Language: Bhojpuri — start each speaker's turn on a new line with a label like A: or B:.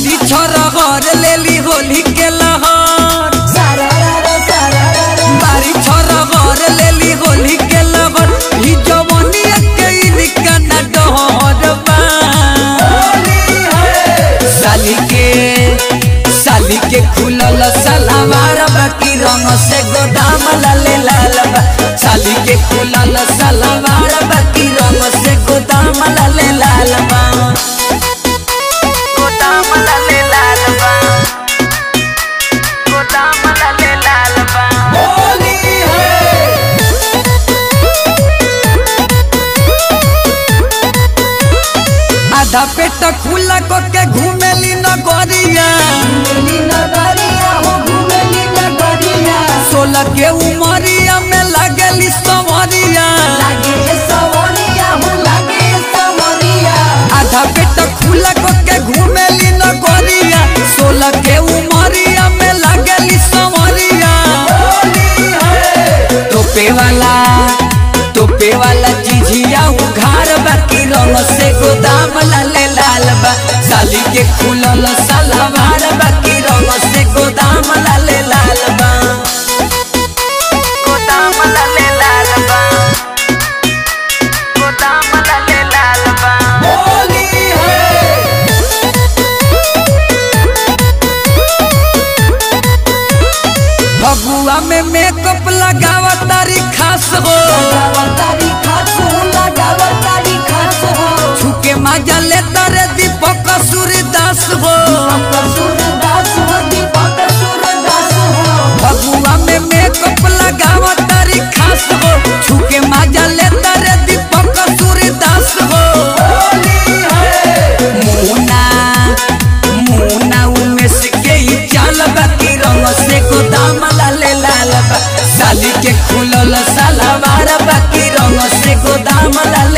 A: बारी छोरा घर लेली होली के लहर बारी छोरा घर लेली होली के लहर ही जवनिया के इनका न डहर बा साली के साली के खुलल सलवार बाकी रंग से गोदाम लाले लाल बा साली के खुलल सलवार बाकी रंग से गोदाम लाले लाल बा गोदाम लाले लाल बा गोदाम लाले लाल बा आधा पेट खुला को के घूमेली नगरिया सोलह के उमरिया में लागली सवरिया आधा पेट खुला को के घूमेली नगरिया सोलह के उमरिया में लागली सवरिया तोपे वाला तोपे वाला जिझिया उघार बाकी रंग से गोदाम लाले लाल बा साली के खुलल सलवार बाकी रंग से गोदाम लाले लाल बा गोदाम लाले लाल बा गोदाम लाले लाल बा फगुआ में मेकअप लगावा तारी खास हो छुके मजा ले तारे दीपक सूर्यदास हो फगुआ में मेकअप लगावा तारी खास हो छुके मजा ले तारे दीपक सूर्यदास हो मुना मुना उमेश के ही चाल बाकी रंग से गोदाम लाले लाल बा साली के खुलल सलवार बाकी रंग से गोदाम लाल